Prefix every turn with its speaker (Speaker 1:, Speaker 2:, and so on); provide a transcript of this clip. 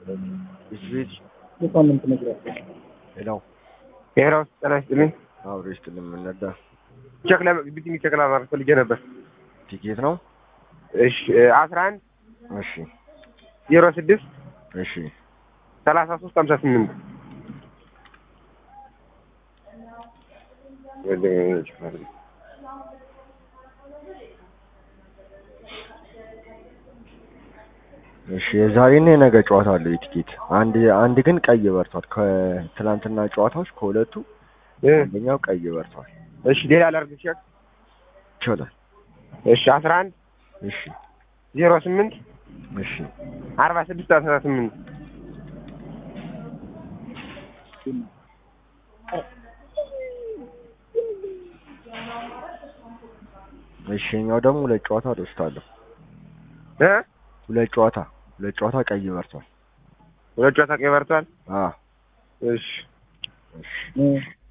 Speaker 1: ቤት
Speaker 2: የሳምንት መግቢያ
Speaker 1: ሌላው
Speaker 3: ብሔራዊ ውስጥ ጤና ይስጥልኝ።
Speaker 1: አብሮ ይስጥልኝ። የምንነዳ
Speaker 3: ቼክ ቢቲንግ ቼክ ለማድረግ ፈልጌ ነበር።
Speaker 1: ቲኬት ነው።
Speaker 3: እሺ አስራ አንድ
Speaker 1: እሺ
Speaker 3: ዜሮ ስድስት
Speaker 1: እሺ
Speaker 3: ሰላሳ ሶስት ሀምሳ ስምንት
Speaker 1: እሺ የዛሬና የነገ ጨዋታ አለው የቲኬት አንድ አንድ ግን ቀይ በርቷል። ከትላንትና ጨዋታዎች ከሁለቱ አንደኛው ቀይ በርቷል።
Speaker 3: እሺ ሌላ ላድርግ ቼክ
Speaker 1: ይችላል።
Speaker 3: እሺ አስራ አንድ
Speaker 1: እሺ
Speaker 3: ዜሮ ስምንት
Speaker 1: እሺ
Speaker 3: አርባ ስድስት አስራ ስምንት
Speaker 1: እሺ የኛው ደግሞ ሁለት ጨዋታ ወስዳለሁ።
Speaker 3: እ
Speaker 1: ሁለት ጨዋታ ሁለት ጨዋታ ቀይ በርቷል።
Speaker 3: ሁለት ጨዋታ ቀይ በርቷል።
Speaker 1: አዎ
Speaker 3: እሺ
Speaker 1: እሺ
Speaker 2: እ